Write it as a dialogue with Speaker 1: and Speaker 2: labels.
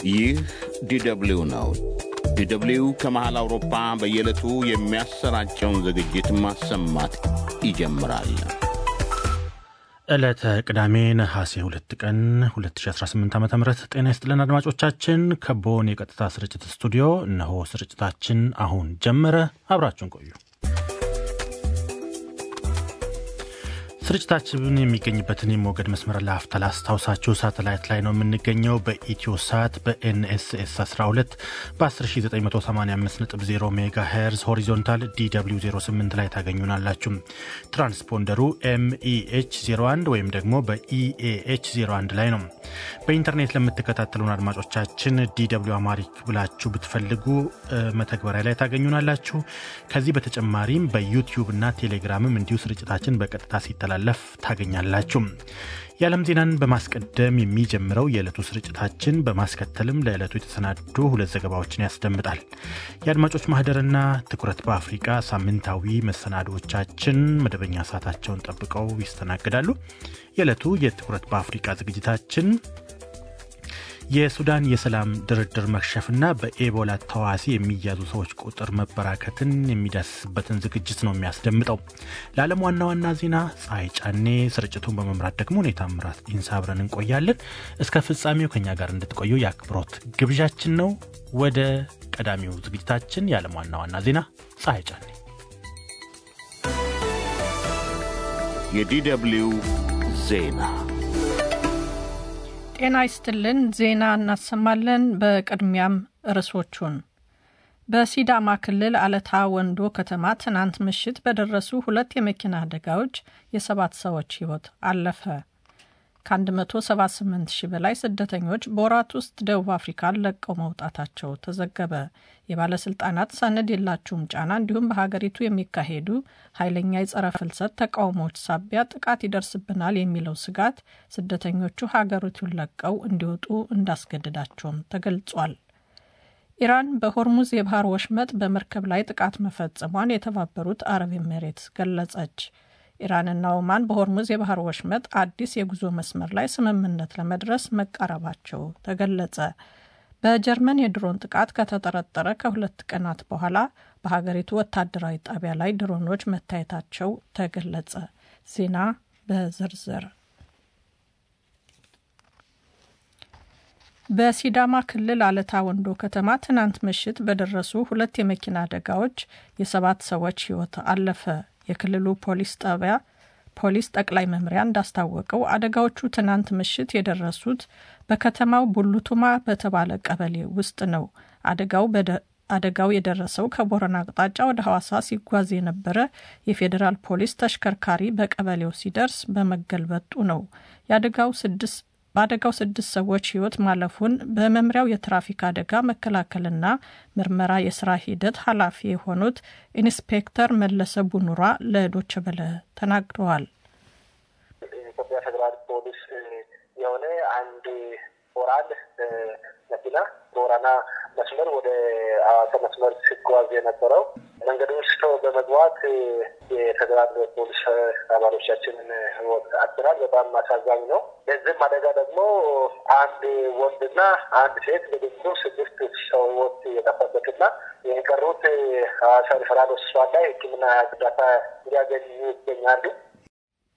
Speaker 1: ይህ ዲደብሊው ነው። ዲደብሊው ከመሃል አውሮፓ በየዕለቱ የሚያሰራጨውን ዝግጅት ማሰማት ይጀምራል።
Speaker 2: ዕለተ ቅዳሜ ነሐሴ ሁለት ቀን 2018 ዓ ም ጤና ይስጥልን አድማጮቻችን። ከቦን የቀጥታ ስርጭት ስቱዲዮ እነሆ ስርጭታችን አሁን ጀመረ። አብራችሁን ቆዩ። ስርጭታችን የሚገኝበትን የሞገድ መስመር ለአፍታ ላስታውሳችሁ። ሳተላይት ላይ ነው የምንገኘው። በኢትዮ ሳት በኤንኤስኤስ 12 በ10985.0 ሜጋ ሄርዝ ሆሪዞንታል ዲw 08 ላይ ታገኙናላችሁ። ትራንስፖንደሩ ኤምኢኤች 01 ወይም ደግሞ በኢኤኤች 01 ላይ ነው። በኢንተርኔት ለምትከታተሉን አድማጮቻችን ዲw አማሪክ ብላችሁ ብትፈልጉ መተግበሪያ ላይ ታገኙናላችሁ። ከዚህ በተጨማሪም በዩቲዩብ እና ቴሌግራምም እንዲሁ ስርጭታችን በቀጥታ ሲተላ ለፍ ታገኛላችሁ። የዓለም ዜናን በማስቀደም የሚጀምረው የዕለቱ ስርጭታችን በማስከተልም ለዕለቱ የተሰናዱ ሁለት ዘገባዎችን ያስደምጣል። የአድማጮች ማህደርና ትኩረት በአፍሪቃ ሳምንታዊ መሰናዶዎቻችን መደበኛ ሰዓታቸውን ጠብቀው ይስተናግዳሉ። የዕለቱ የትኩረት በአፍሪቃ ዝግጅታችን የሱዳን የሰላም ድርድር መክሸፍና በኤቦላ ተዋሲ የሚያዙ ሰዎች ቁጥር መበራከትን የሚዳስስበትን ዝግጅት ነው የሚያስደምጠው። ለዓለም ዋና ዋና ዜና ፀሐይ ጫኔ፣ ስርጭቱን በመምራት ደግሞ ሁኔታ ምራት ኢንሳ አብረን እንቆያለን። እስከ ፍጻሜው ከኛ ጋር እንድትቆዩ የአክብሮት ግብዣችን ነው። ወደ ቀዳሚው ዝግጅታችን የዓለም ዋና ዋና ዜና ፀሐይ ጫኔ።
Speaker 1: የዲደብሊው ዜና
Speaker 3: ጤና ይስጥልን። ዜና እናሰማለን። በቅድሚያም ርዕሶቹን በሲዳማ ክልል አለታ ወንዶ ከተማ ትናንት ምሽት በደረሱ ሁለት የመኪና አደጋዎች የሰባት ሰዎች ሕይወት አለፈ። ከ178 ሺህ በላይ ስደተኞች በወራት ውስጥ ደቡብ አፍሪካን ለቀው መውጣታቸው ተዘገበ። የባለስልጣናት ሰነድ የላችሁም ጫና እንዲሁም በሀገሪቱ የሚካሄዱ ኃይለኛ የጸረ ፍልሰት ተቃውሞዎች ሳቢያ ጥቃት ይደርስብናል የሚለው ስጋት ስደተኞቹ ሀገሪቱን ለቀው እንዲወጡ እንዳስገድዳቸውም ተገልጿል። ኢራን በሆርሙዝ የባህር ወሽመጥ በመርከብ ላይ ጥቃት መፈጸሟን የተባበሩት አረብ ኤሜሬትስ ገለጸች። ኢራንና ኦማን በሆርሙዝ የባህር ወሽመጥ አዲስ የጉዞ መስመር ላይ ስምምነት ለመድረስ መቃረባቸው ተገለጸ። በጀርመን የድሮን ጥቃት ከተጠረጠረ ከሁለት ቀናት በኋላ በሀገሪቱ ወታደራዊ ጣቢያ ላይ ድሮኖች መታየታቸው ተገለጸ። ዜና በዝርዝር በሲዳማ ክልል አለታ ወንዶ ከተማ ትናንት ምሽት በደረሱ ሁለት የመኪና አደጋዎች የሰባት ሰዎች ሕይወት አለፈ። የክልሉ ፖሊስ ጣቢያ ፖሊስ ጠቅላይ መምሪያ እንዳስታወቀው አደጋዎቹ ትናንት ምሽት የደረሱት በከተማው ቡሉቱማ በተባለ ቀበሌ ውስጥ ነው። አደጋው አደጋው የደረሰው ከቦረና አቅጣጫ ወደ ሐዋሳ ሲጓዝ የነበረ የፌዴራል ፖሊስ ተሽከርካሪ በቀበሌው ሲደርስ በመገልበጡ ነው። የአደጋው ስድስት በአደጋው ስድስት ሰዎች ሕይወት ማለፉን በመምሪያው የትራፊክ አደጋ መከላከልና ምርመራ የስራ ሂደት ኃላፊ የሆኑት ኢንስፔክተር መለሰ ቡኑራ ለዶቼ ቬለ ተናግረዋል።
Speaker 4: የኢትዮጵያ ፌዴራል ፖሊስ የሆነ አንድ ኦራል መኪና ቦረና መስመር ወደ ሐዋሳ መስመር ሲጓዝ የነበረው መንገድ ውስጥ በመግባት የፌዴራል ፖሊስ አባሎቻችንን ሕይወት አጥተናል። በጣም አሳዛኝ ነው። በዚህም አደጋ ደግሞ አንድ ወንድና አንድ ሴት በድምሩ ስድስት ሰው ሕይወት የጠፋበትና የቀሩት ሐዋሳ ሪፈራል ሆስፒታል ላይ ሕክምና እርዳታ እንዲያገኙ ይገኛሉ።